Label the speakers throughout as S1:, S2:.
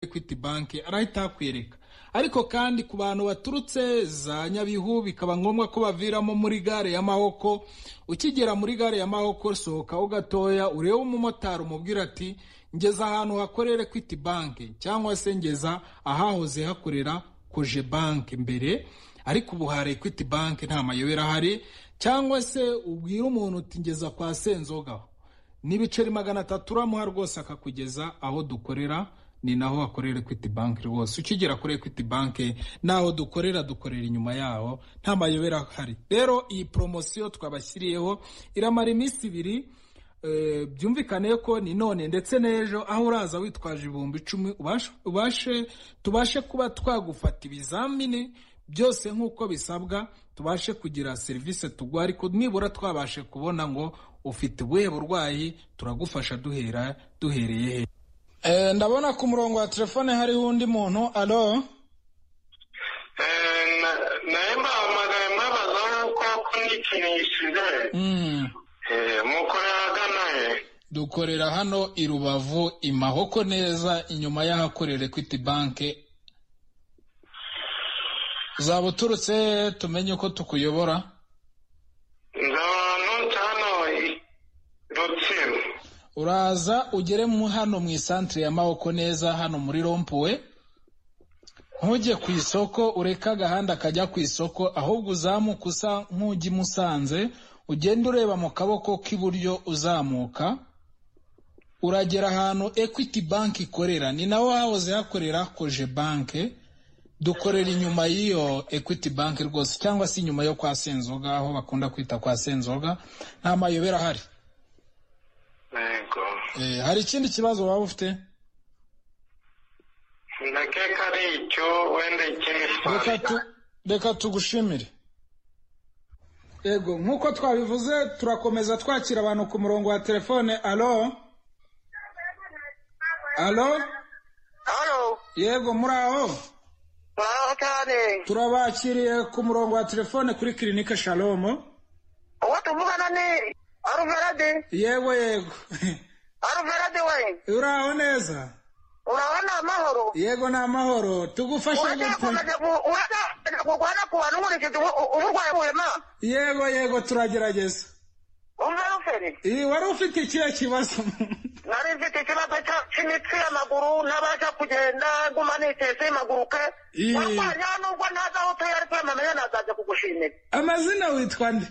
S1: equity bank arahita akwereka ariko kandi ku bantu baturutse za nyabihu bikaba ngombwa ko baviramo muri gare ya mahoko ukigera muri gare ya mahoko sohokaho gatoya urebe umumotari umubwira ati ngeza ahantu hakorera equity bank cyangwa se ngeza ahahoze hakorera koje bank mbere ariko ubu hari equity bank nta mayobera ahari cyangwa se ubwire umuntu uti ngeza kwa senzoga n'ibiceri magana atatu uramuha rwose akakugeza aho dukorera ni naho hakorera equity bank rwose ukigera kuri equity bank naho dukorera dukorera inyuma yaho nta mayobera ahari rero iyi poromosiyo twabashyiriyeho iramara iminsi ibiri byumvikane ko ni none ndetse n'ejo aho uraza witwaje ibihumbi icumi ubashe tubashe kuba twagufata ibizamini byose nk'uko bisabwa tubashe kugira serivisi tugwa ariko nibura twabashe kubona ngo ufite ubuhe burwayi turagufasha duhera duhereye he ndabona ku murongo wa telefone hariho undi muntu aro
S2: nawe mbahamagaye mbabaza nk'uko ko n'ikintu gisigaye mukorera ahagana he
S1: dukorera hano i rubavu imahoko neza inyuma y'ahakorera equity bank zaba uturutse tumenye uko tukuyobora
S2: nzaba hano rutsiro
S1: uraza ugere mu hano mu isantire ya maboko neza hano muri rompuwe ntujye ku isoko ureke agahanda kajya ku isoko ahubwo uzamuka usa nk'ujya i musanze ugenda ureba mu kaboko k'iburyo uzamuka uragera ahantu equity bank ikorera ni naho hahoze hakorera koje banke dukorera inyuma y'iyo equity bank rwose cyangwa se inyuma yo kwa senzoga aho bakunda kwita kwa senzoga nta mayobera ahari hari ikindi kibazo waba ufite
S2: ndakeka ari icyo wenda ikindi
S1: reka tugushimire yego nk'uko twabivuze turakomeza twakira abantu ku murongo wa telefone alo alo yego muri aho turabakiriye ku murongo wa telefone kuri kirinike shalomo
S3: uwo tuvugana ni aruverade
S1: yego yego
S3: aruverade we
S1: uraho neza
S3: uraho ni amahoro
S1: yego ni amahoro tugufashe
S3: gukomeza kurwana ku bantu nkurikije uburwayi burema
S1: yego yego turagerageza
S3: umva ruferi
S1: wari ufite ikihe kibazo
S3: nari mfite ikibazo cy'imitsi y'amaguru n'abasha kugenda nguma nitese impaguruke warwanya nubwo ntazi aho utuye ariko yamamenya nazajya kugushimira
S1: amazina witwa nde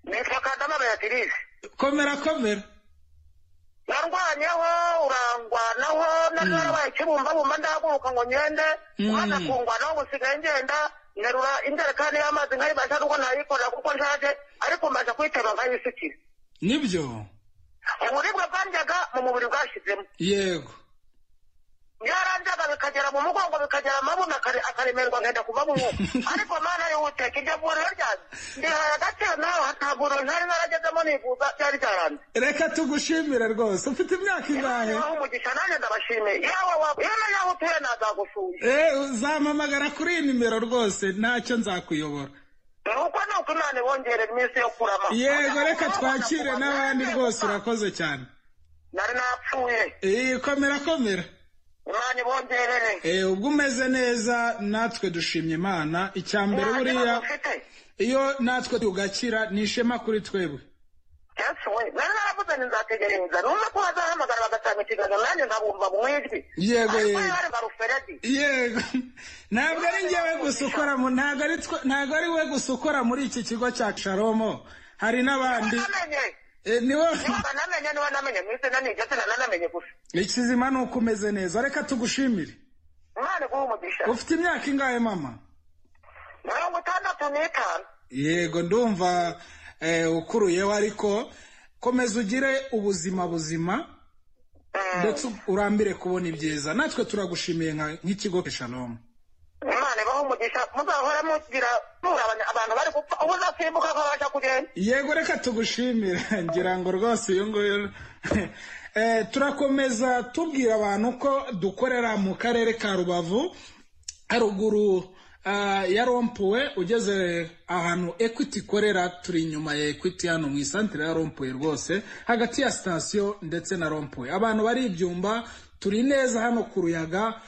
S3: nitwa kadama beatrice
S1: komera komera
S3: narwanyeho urangwanaho nari narabaye ikibumbabumba ndahaguruka ngo ngende umwana akungwanaho gusigaye ngenda nterura injerekani y'amazi nkayibasha nubwo ntayikorera kuko nshaje ariko mbasha kuyitema nkayisukira
S1: nibyo
S3: uburibwe bwanjyaga mu mubiri bwashyizemo
S1: yego
S3: byaranjaga bikagera mu mugongo bikagera amabuno akaremerwa nkenda kuva mu mwuka ariko mana y'ubuteka iryo vuriro ryanjye ndihaye agaciro nawe hataguro ntari naragezemo nivuza byari byaranze
S1: reka tugushimire rwose ufite imyaka ingahe
S3: aho umugisha nanjye ndabashimiye yewe yewe yaho utuye nazagusuye
S1: uzampamagara kuri iyi nimero rwose ntacyo nzakuyobora
S3: nuko ni uko imana ibongerera iminsi yo kurama
S1: yego reka twakire n'abandi rwose urakoze cyane
S3: nari napfuye
S1: komera komera
S3: umwanya ubongerere
S1: ubwo umeze neza natwe dushimye imana icya mbere buriya iyo natwe tugakira ni ishema kuri twebwe
S3: nari naravuze ni nzategereza numva ko bazahamagara bagatanga ikiganiro nanjye nkabumva mu ijwi
S1: yego yego
S3: yego
S1: ntabwo ari ngewe gusa ukora ntabwo ari we gusa ukora muri iki kigo cya sharomo hari n'abandi
S3: niwe namenye niwe namenye mwise nanigeze nanamenye gusa
S1: ikizima ni uko umeze neza reka tugushimire
S3: imana guha umugisha
S1: ufite imyaka ingahe mama
S3: mirongo itandatu n'itanu
S1: yego ndumva ukuruyeho ariko komeza ugire ubuzima buzima ndetse urambire kubona ibyiza natwe turagushimiye nk'ikigo keshanomu
S3: imana ibaho umugisha muzahora mugira abantu bari gupfa ubu uzasimbuka ko babasha kugenda
S1: yego reka tugushimire ngira ngo rwose uyu nguyu turakomeza tubwira abantu ko dukorera mu karere ka rubavu haruguru ya rompuwe ugeze ahantu ekwiti ikorera turi inyuma ya ekwiti hano mu isantire ya rompuwe rwose hagati ya sitasiyo ndetse na rompuwe abantu bari ibyumba turi neza hano ku ruyaga